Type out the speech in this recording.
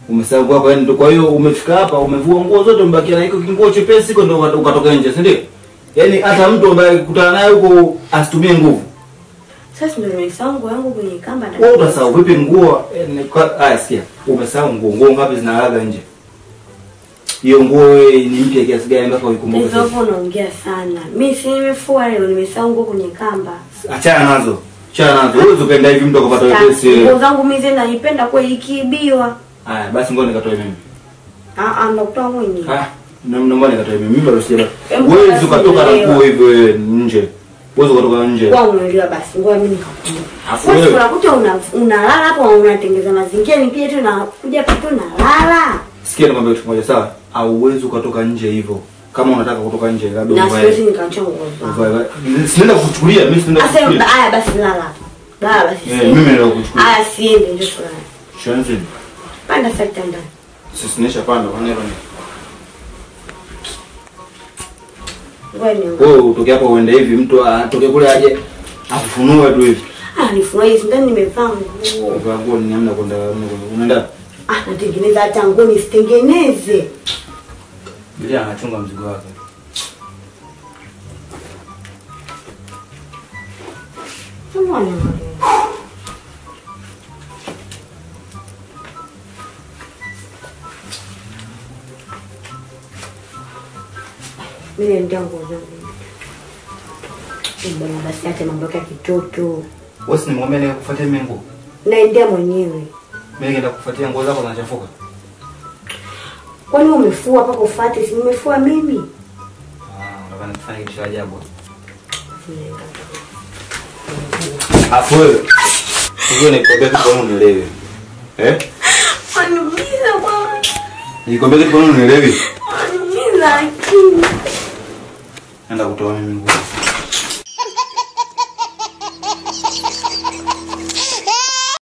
Umesahau nguo yako yani ndio kwa hiyo umefika hapa umevua nguo zote umebakia na iko kinguo chepesi iko ndio ukatoka- ukatoka nje, si ndio? Yaani hata mtu ambaye akikutana naye huko asitumie nguvu. Sasa ndio nimesahau nguo yangu kwenye kamba na Wewe utasahau vipi nguo? yani kwa- Haya sikia. Umesahau nguo, nguo ngapi zinalaga nje? Hiyo nguo wewe ni mpya kiasi gani mpaka uikumbuke Hizo sasa? hapo unaongea sana. Mimi si nimefua leo nimesahau nguo kwenye kamba. Achana nazo. Achana nazo. Wewe ukaenda hivi mtu akapata wepesi. Nguo wewe. zangu mimi zina naipenda kwa ikiibiwa. Haya basi ngoja nikatoe mimi. Ah ah ndakutoa mwenyewe. Ah, na naomba nikatoe mimi. Mimi bado sija. Hebu Wewe basi ukatoka na nielewa. nguo hivyo wewe nje. Wewe ukatoka nje. Kwa unaelewa basi ngoja mimi nikakuja. Afu Wewe wewe- unakuta una unalala hapo unatengeza mazingira nikija tu na kuja tu nalala. Sikia nikwambia kitu kimoja sawa? Hauwezi ukatoka nje hivyo. Kama unataka kutoka nje labda Na uvae. siwezi nikaacha nguo zangu. uvae- Sinaenda kuchukulia, mimi sinaenda Sasa kuchukulia. haya basi lala. Lala basi. Eh, siende. mimi naenda kuchukulia. Haya siende ndio fulani. Shanzi. Panda sasa kitandani. Sisi nisha panda kwa nini? Ngoja nione. Wewe utoke hapo uende hivi mtu atoke kule aje afufunue tu hivi. Ah, nifurahi ndani nimevaa nguo. Kwa nguo ni namna kwenda unaenda. Ah, natengeneza hata nguo nisitengeneze. Bila anachunga mzigo wake. Mbona Mimi ndio nguo zangu. Mbona basi hata mambo yake ya kitoto. Wewe si nimwambia ni kufuatia mimi nguo. Naendea mwenyewe. Mimi nenda kufuatia nguo zako zinachafuka. Kwani umefua mpaka ufuate? Si nimefua mimi. Ah, unataka nifanye kitu cha ajabu. Afu wewe. Sio nikwambia kitu kwa nini unielewi? Eh? Waniumiza bwana. Nikwambia kitu kwa nini unielewi? Waniumiza akili. Nenda kutoa mimi nguo.